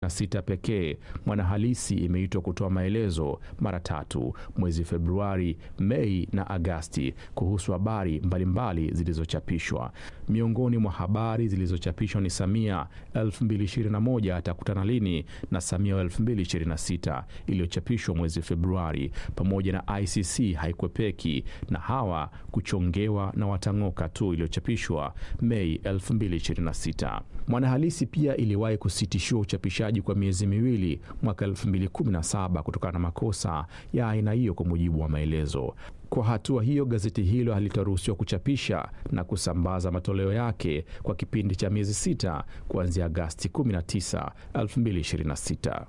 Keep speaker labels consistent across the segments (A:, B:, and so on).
A: na sita pekee Mwanahalisi imeitwa kutoa maelezo mara tatu mwezi Februari, Mei na Agasti kuhusu habari mbalimbali zilizochapishwa. Miongoni mwa habari zilizochapishwa ni Samia 2021 atakutana lini na Samia 2026 iliyochapishwa mwezi Februari, pamoja na ICC haikwepeki na hawa kuchongewa na watang'oka tu iliyochapishwa Mei 2026. Mwanahalisi pia iliwahi kusitishiwa uchapishaji kwa miezi miwili mwaka 2017 kutokana na makosa ya aina hiyo, kwa mujibu wa maelezo. Kwa hatua hiyo, gazeti hilo halitaruhusiwa kuchapisha na kusambaza matoleo yake kwa kipindi cha miezi sita kuanzia Agasti 19, 2026.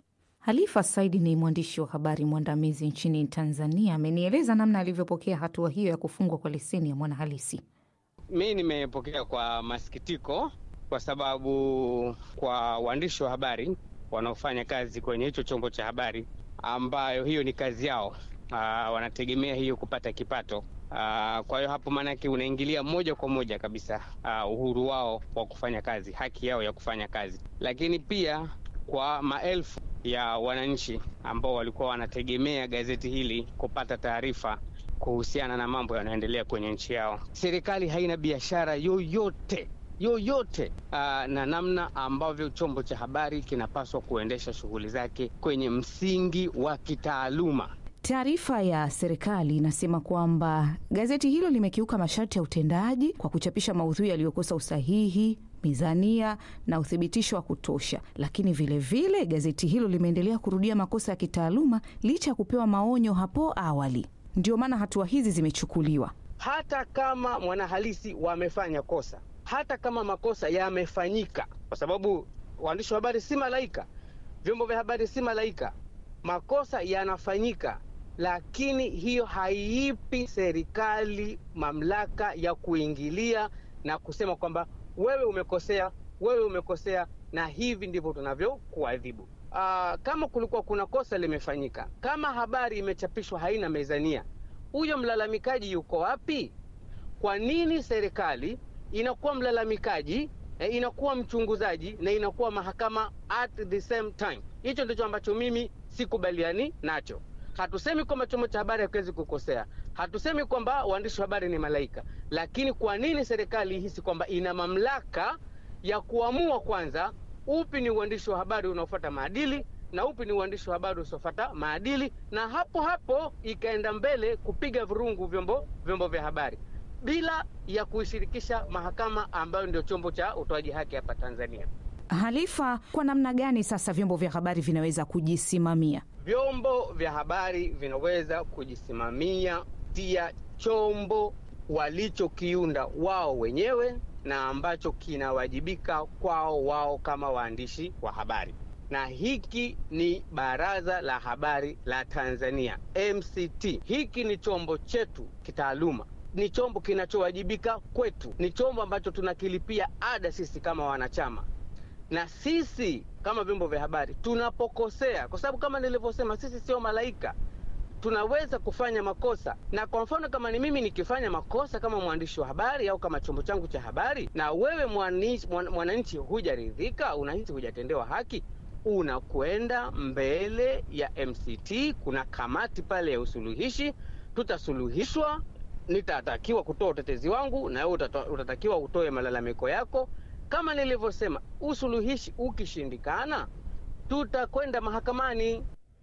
B: Halifa Saidi ni mwandishi wa habari mwandamizi nchini Tanzania. Amenieleza namna alivyopokea hatua hiyo ya kufungwa kwa leseni ya Mwanahalisi.
C: Mi nimepokea kwa masikitiko, kwa sababu kwa waandishi wa habari wanaofanya kazi kwenye hicho chombo cha habari, ambayo hiyo ni kazi yao, aa, wanategemea hiyo kupata kipato. Aa, kwa hiyo hapo maanake unaingilia moja kwa moja kabisa aa, uhuru wao wa kufanya kazi, haki yao ya kufanya kazi, lakini pia kwa maelfu ya wananchi ambao walikuwa wanategemea gazeti hili kupata taarifa kuhusiana na mambo yanayoendelea kwenye nchi yao. Serikali haina biashara yoyote yoyote aa, na namna ambavyo chombo cha habari kinapaswa kuendesha shughuli zake kwenye msingi wa kitaaluma.
B: Taarifa ya serikali inasema kwamba gazeti hilo limekiuka masharti ya utendaji kwa kuchapisha maudhui yaliyokosa usahihi mizania na uthibitisho wa kutosha, lakini vilevile vile, gazeti hilo limeendelea kurudia makosa ya kitaaluma licha ya kupewa maonyo hapo awali. Ndio maana hatua hizi zimechukuliwa.
C: Hata kama Mwanahalisi wamefanya kosa, hata kama makosa yamefanyika, kwa sababu waandishi wa habari si malaika, vyombo vya habari si malaika, makosa yanafanyika, lakini hiyo haiipi serikali mamlaka ya kuingilia na kusema kwamba wewe umekosea, wewe umekosea, na hivi ndivyo tunavyokuadhibu. Kama kulikuwa kuna kosa limefanyika, kama habari imechapishwa haina mezania, huyo mlalamikaji yuko wapi? Kwa nini serikali inakuwa mlalamikaji, inakuwa mchunguzaji na inakuwa mahakama at the same time? Hicho ndicho ambacho mimi sikubaliani nacho. Hatusemi kwamba chombo cha habari hakiwezi kukosea, hatusemi kwamba waandishi wa habari ni malaika, lakini kwa nini serikali ihisi kwamba ina mamlaka ya kuamua kwanza upi ni uandishi wa habari unaofuata maadili na upi ni uandishi wa habari usiofuata maadili, na hapo hapo ikaenda mbele kupiga vurungu vyombo vyombo vya habari bila ya kuishirikisha mahakama ambayo ndio chombo cha utoaji haki hapa Tanzania.
B: Halifa, kwa namna gani sasa vyombo vya habari vinaweza kujisimamia?
C: Vyombo vya habari vinaweza kujisimamia tia chombo walichokiunda wao wenyewe na ambacho kinawajibika kwao wao kama waandishi wa habari, na hiki ni Baraza la Habari la Tanzania, MCT. Hiki ni chombo chetu kitaaluma, ni chombo kinachowajibika kwetu, ni chombo ambacho tunakilipia ada sisi kama wanachama na sisi kama vyombo vya habari tunapokosea, kwa sababu kama nilivyosema, sisi sio malaika, tunaweza kufanya makosa. Na kwa mfano kama ni mimi nikifanya makosa kama mwandishi wa habari au kama chombo changu cha habari, na wewe mwananchi hujaridhika, unahisi hujatendewa haki, unakwenda mbele ya MCT. Kuna kamati pale ya usuluhishi, tutasuluhishwa. Nitatakiwa kutoa utetezi wangu na wewe utatakiwa utoe malalamiko yako. Kama nilivyosema, usuluhishi ukishindikana, tutakwenda mahakamani.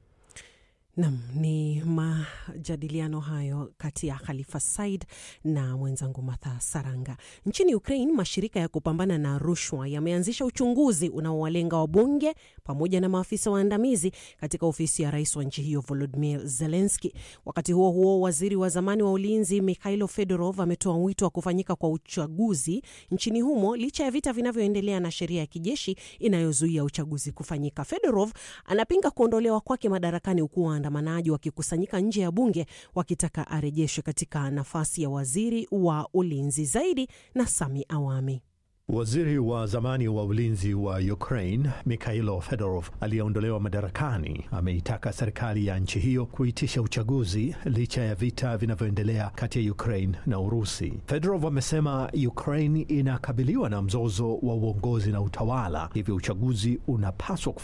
D: Nam, ni majadiliano hayo kati ya Khalifa Said na mwenzangu Martha Saranga. Nchini Ukraine, mashirika ya kupambana na rushwa yameanzisha uchunguzi unaowalenga wabunge pamoja na maafisa waandamizi katika ofisi ya rais wa nchi hiyo Volodymyr Zelensky. Wakati huo huo, waziri wa zamani wa ulinzi Mikhailo Fedorov ametoa wito wa kufanyika kwa uchaguzi nchini humo licha ya vita vinavyoendelea na sheria ya kijeshi inayozuia uchaguzi kufanyika. Fedorov anapinga kuondolewa kwake madarakani huku waandamanaji wakikusanyika nje ya bunge wakitaka arejeshwe katika nafasi ya waziri wa ulinzi. Zaidi na Sami Awami.
E: Waziri wa zamani wa ulinzi wa Ukraine Mikhailo Fedorov aliyeondolewa madarakani ameitaka serikali ya nchi hiyo kuitisha uchaguzi licha ya vita vinavyoendelea kati ya Ukraine na Urusi. Fedorov amesema Ukraine inakabiliwa na mzozo wa uongozi na utawala, hivyo uchaguzi unapaswa